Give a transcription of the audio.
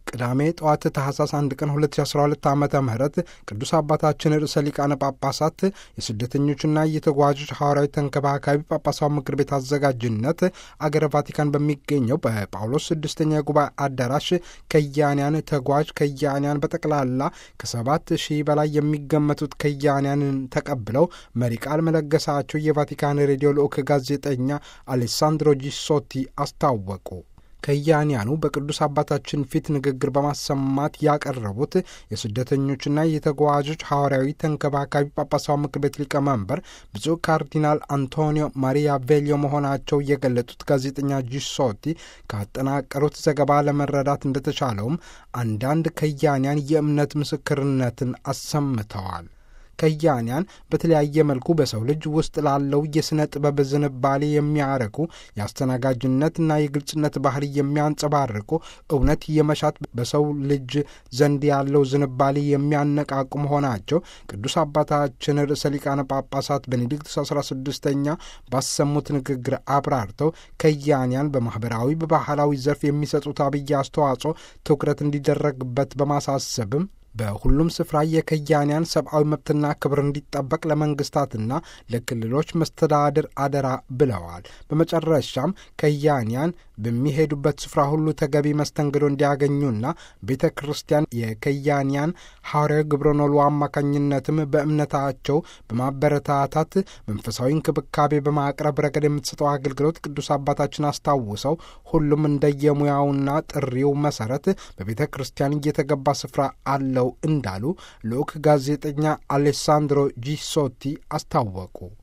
ቅዳሜ ጠዋት ታህሳስ 1 ቀን 2012 ዓ ም ቅዱስ አባታችን ርዕሰ ሊቃነ ጳጳሳት የስደተኞችና የተጓዦች ሐዋርያዊ ተንከባካቢ ጳጳሳዊ ምክር ቤት አዘጋጅነት አገረ ቫቲካን በሚገኘው በጳውሎስ ስድስተኛ የጉባኤ አዳራሽ ከያንያን ተጓዥ ከያንያን በጠቅላላ ከሰባት ሺህ በላይ የሚገመቱት ከያንያንን ተቀብለው መሪ ቃል መለገሳቸው የቫቲካን ሬዲዮ ልዑክ ጋዜጠኛ አሌሳንድሮ ጂሶቲ አስታወቁ። ከያንያኑ በቅዱስ አባታችን ፊት ንግግር በማሰማት ያቀረቡት የስደተኞችና የተጓዦች ሐዋርያዊ ተንከባካቢ ጳጳሳዊ ምክር ቤት ሊቀመንበር ብፁዕ ካርዲናል አንቶኒዮ ማሪያ ቬሊዮ መሆናቸው የገለጡት ጋዜጠኛ ጂሶቲ ካጠናቀሩት ዘገባ ለመረዳት እንደተቻለውም አንዳንድ ከያንያን የእምነት ምስክርነትን አሰምተዋል። ከያንያን በተለያየ መልኩ በሰው ልጅ ውስጥ ላለው የሥነ ጥበብ ዝንባሌ የሚያረኩ የአስተናጋጅነትና የግልጽነት ባህሪ የሚያንጸባርቁ እውነት የመሻት በሰው ልጅ ዘንድ ያለው ዝንባሌ የሚያነቃቁ መሆናቸው ቅዱስ አባታችን ርዕሰ ሊቃነ ጳጳሳት ቤኔዲክቱስ አስራ ስድስተኛ ባሰሙት ንግግር አብራርተው ከያንያን በማኅበራዊ በባህላዊ ዘርፍ የሚሰጡት አብይ አስተዋጽኦ ትኩረት እንዲደረግበት በማሳሰብም በሁሉም ስፍራ የከያንያን ሰብአዊ መብትና ክብር እንዲጠበቅ ለመንግስታትና ለክልሎች መስተዳድር አደራ ብለዋል። በመጨረሻም ከያንያን በሚሄዱበት ስፍራ ሁሉ ተገቢ መስተንግዶ እንዲያገኙና ቤተ ክርስቲያን የከያንያን ሐዋርያዊ ግብረ ኖሉ አማካኝነትም በእምነታቸው በማበረታታት መንፈሳዊ እንክብካቤ በማቅረብ ረገድ የምትሰጠው አገልግሎት ቅዱስ አባታችን አስታውሰው ሁሉም እንደየሙያውና ጥሪው መሰረት በቤተ ክርስቲያን እየተገባ ስፍራ አለው እንዳሉ ልዑክ ጋዜጠኛ አሌሳንድሮ ጂሶቲ አስታወቁ።